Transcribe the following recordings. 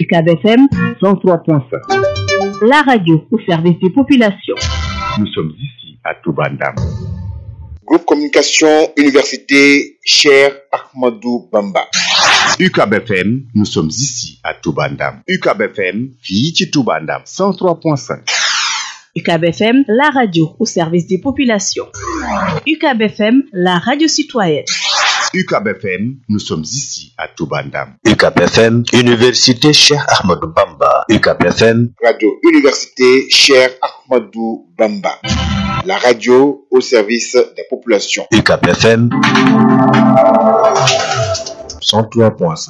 UCAB FM 103.5. la radio au service des populations. Nous sommes ici à Toubandam. Groupe Communication Université Cher Ahmadou Bamba. UCAB FM, nous sommes ici à Toubandam. UCAB FM, fii ci Toubandam 103.5. UCAB FM, la radio au service des populations. UCAB FM, la radio citoyenne. UCAB FM, nous sommes ici à Toubandam. UCAB FM, Université Cheikh Ahmadou Bamba. UCAB FM, Radio Université Cher Ahmadou Bamba. La radio au service des populations. UCAB FM 103.5.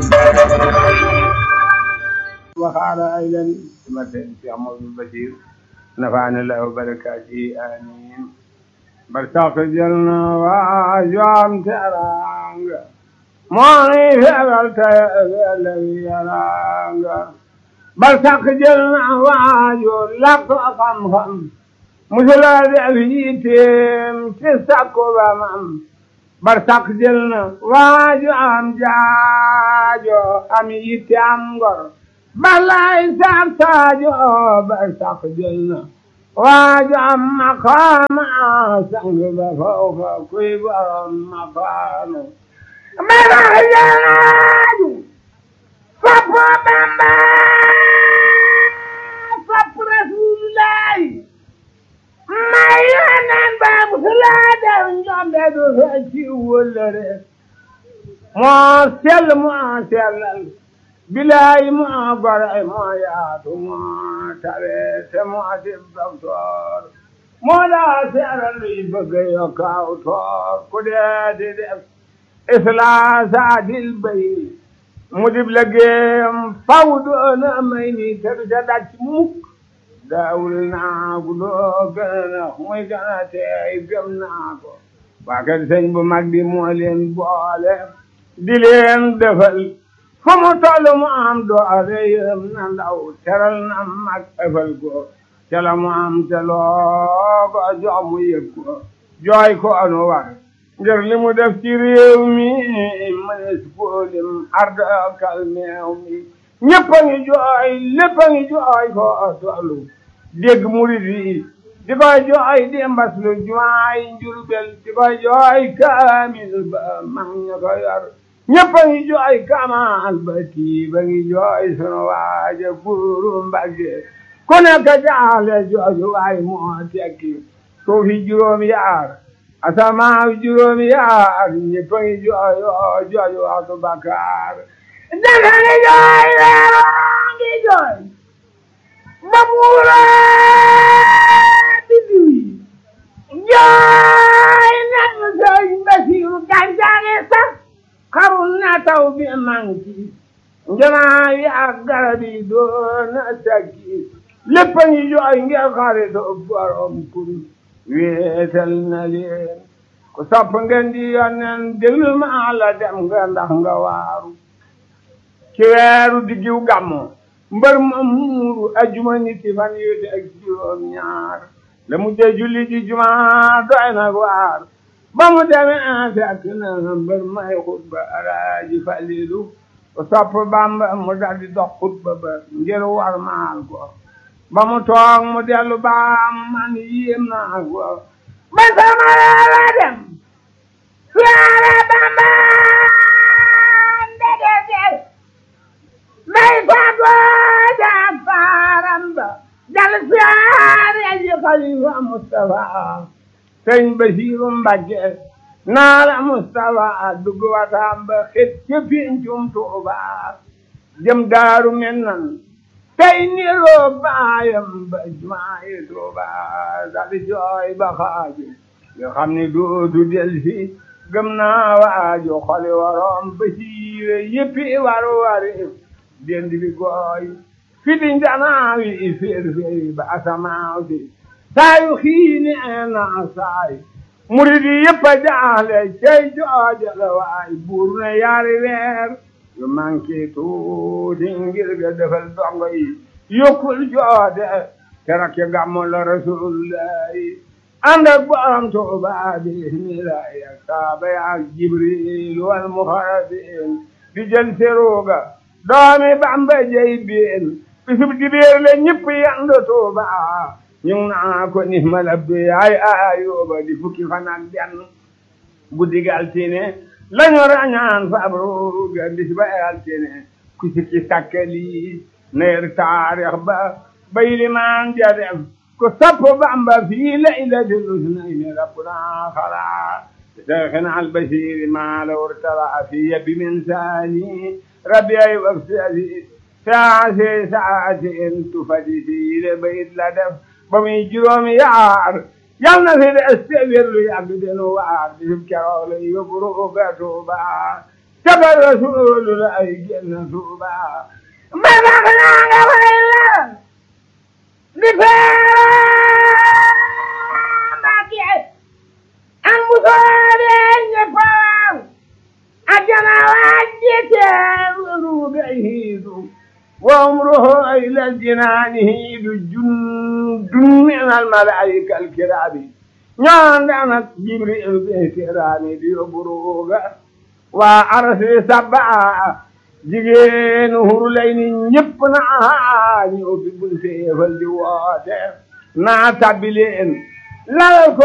وقال أيضا مثل في عمر البشير نفعنا الله وبركاته آمين برتاق جلنا واجوام ترانغ ماني فعلت الذي يرانغ برتاق جلنا واجو لك خم خم مثل ذئبيتم تسكو بمم برتاق جلنا واجو أم جاجو أم يتام غر بلاي سامتاجو برتاق جلنا واجعل مقام سنگ فوق كبر مقام مرحبا صف بما صف رسول الله ما ينن باب سلادة جنب دفعتي ولره ما سل ما سل bilaay moo gore moo yaatu moo tabe te moo dib docteur moo daa seeral luy bëgg yokkaaw toor ku dee di def islaas adil bay mu dib liggéeyam faw doona may ni te du ca daj mukk daawul naa gu loo gën a muy gën a teey gëm naa ko waa kër sëñ bu mag bi moo leen boole di leen defal fu mu toll mu am doole yërëm na ndaw teral na mag ëfal ko te la mu am te loo ko jox mu yëg ko jooy ko anu war ngir li mu def ci réew mi mënees ko lim arda kalmeew mi ñëpp a ngi jooy lépp a ngi jooy ko tollu dégg murid yi di koy jooy di mbas lu jumaay njurbel di koy jooy kaamil ba mag ña ko yor ñëpp a ngi jooy kamal ba kii ba ngi jooy sunu waaja buuru mbagge ku nekk jaale jooju waay moo tekki suufi juróom yaar asamaaw juróom yaar ñëpp a ngi jooy jooju waxtu bakkaar dafa ngi jooy leeroo ngi jooy ba muura biddiw yi jooy nañu sëñ Basiru gàncax sax xarul na taw bi manki njanaa yi ak garab yi doon takki lépp a ngi jooy ngir xaritoo borom kun wéetal na leen ku sopp ngeen di yonnen déglu ma la dem nga ndax nga waaru ci weeru diggiw gàmmo mbër ma muuru ajuma niti fan yu ak juróom ñaar la mu jee julli ji juma doy na waar ba mu demee fekk na mbër may xutba alaaji falilu ku sopp bamba mu daldi dox xutba ba ngir war maal ko ba mu toog mu dellu baam man yéem naa ko ba sama la dem suyaare bamba ndege del may fago da faaram ba dal suyaare ji xalifa mustafa sëñ Basiiru Mbàkke naa la Mustafa dugg wataam ba xet ca pincum Tuuba jëm daaru mennan tey niroo baayam ba jumaayi Tuuba dali jooy ba xaaju nga xam ni dootu delsi gëm naa waaju xoli waroom Basiire yëppi war wari dend bi gooy fiti njanaawi féer féeri ba asamaaw si saayu xiini na saay murid yi yëpp a jaaxle cey jooja la waay buur na yaari weer yu manqué tuuti ngir ga defal dongo yi yokkul joode keroog ca gàmmu la rasulullahi ànd ak borom Tuuba bismillahi ak saaba ya ak jibril wal muxarabin di jël seruga doomi bamba jey biin bisub dibeer le ñëpp yandu tuuba ñu ngi naa ko ni ma labbe ay ayuba di fukki fan ak benn guddi gi altine lañu rañaan fabru ga bis ba altine ku sikki sakkali neer taarix ba bay limaan ja def ku sapp bamba fii laylatil usnayni rabbuna xala شيخنا البشير ما لو ارتلع في بمنساني ربي أي وقتي ساعة ساعة تفدي في بيت لدف بمي جروم يعار يلنا في الاستغفر يعبد وعار بسبك لي يبرو بتوبا تبر رسول الله يجن توبا ما بغنا ولا لفاق an musoore ñeppam ajana wajjete ruɓe hiidu wa umruhu ila aljinani hiidu jundun min almalaika alkirami ñondanat jibril ɓe kirani ɗiyo buruga wa arsi sabba jigéen hurlayni ñëpp naa ñu ubbi bunte faldi woote naa tabbileen lalal ko